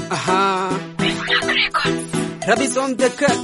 Aha. Rabbis on the cut.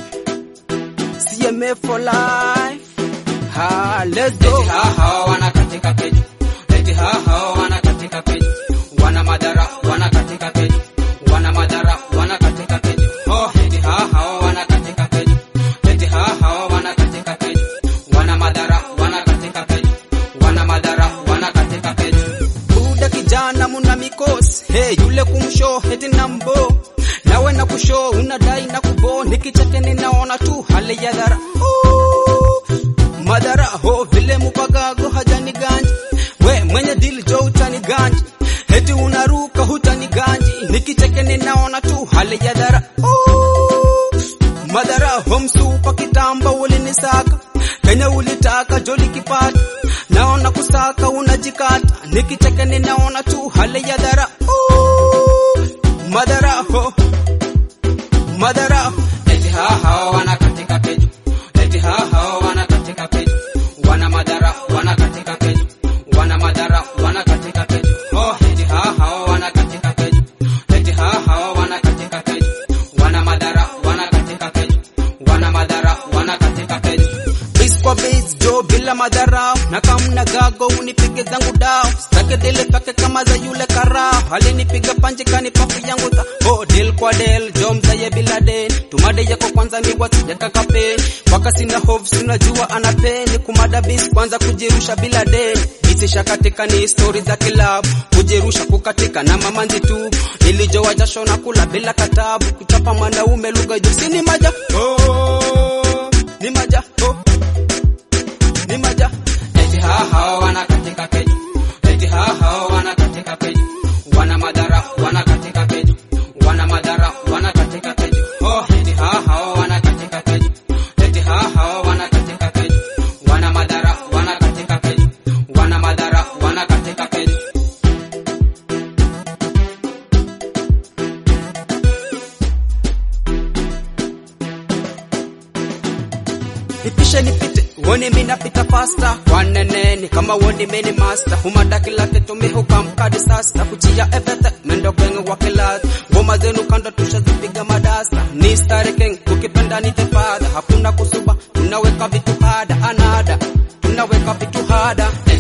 CMA for life. Ha, let's go. Eti haha wana katika peji, eti haha wana katika peji, wana madhara wana katika peji, wana madhara wana katika peji. Oh, eti haha wana katika peji, eti haha wana katika peji, wana madhara wana katika peji, wana madhara wana katika peji. Buda kijana muna mikosi. Hey, yule kumsho heti nambo. Nawe na kusho unadai na kubo. Nikicheke ninaona tu hali ya dhara. Ooh, Madhara ho vile mupagago hajani ganji. We mwenye dili jo utani ganji. Heti unaruka hutani ganji. Nikicheke ninaona tu hali ya dhara. Ooh, Madhara ho msupa kitamba ulinisaka. Kenya ulitaka joli kipata. Naona kusaka unajikata. Nikicheke ninaona tu hali ya dhara. Ooh, Madhara ho. Madhara ho. Eti haha wana katika peji, eti haha wana katika peji, wana madhara wana katika peji, wana madhara wana katika peji. Oh, eti haha wana katika peji, eti haha wana katika peji, wana madhara wana katika peji, wana madhara wana katika peji. Bis kwa bis jo bila madharau na kamna gago unipige zangu dao stake dele pake kama za yule karao alinipiga panje kani pafu yangu ta oh del kwa del jo mzaye bila den tumade yako kwanza miwa sijataka pen waka sina hofu sina jua ana pen kumada bis kwanza kujirusha bila den bitisha katika ni story za kilabu kujirusha kukatika na mamanzi tu nilijowa jasho na kula bila katabu kuchapa mwanaume lugha jusi ni maja oh ni maja oh ni maja Eti haha wana katika peji, eti haha wana katika peji, wana madhara wana katika peji, wana madhara wana katika peji. Oh, eti haha wana katika peji, eti haha wana katika peji, wana madhara wana katika peji, wana madhara wana katika peji. nipishe nipite woni mina pita pasta waneneni kama woni meni master humada kila kitu mihuka mkadi sasta kuchia everything mendo kwenye wakilat ngoma zenu kando tushazipiga madasta ni stari king ukipenda ni the father hakuna kusuba tunaweka vitu hada anada tunaweka vitu hada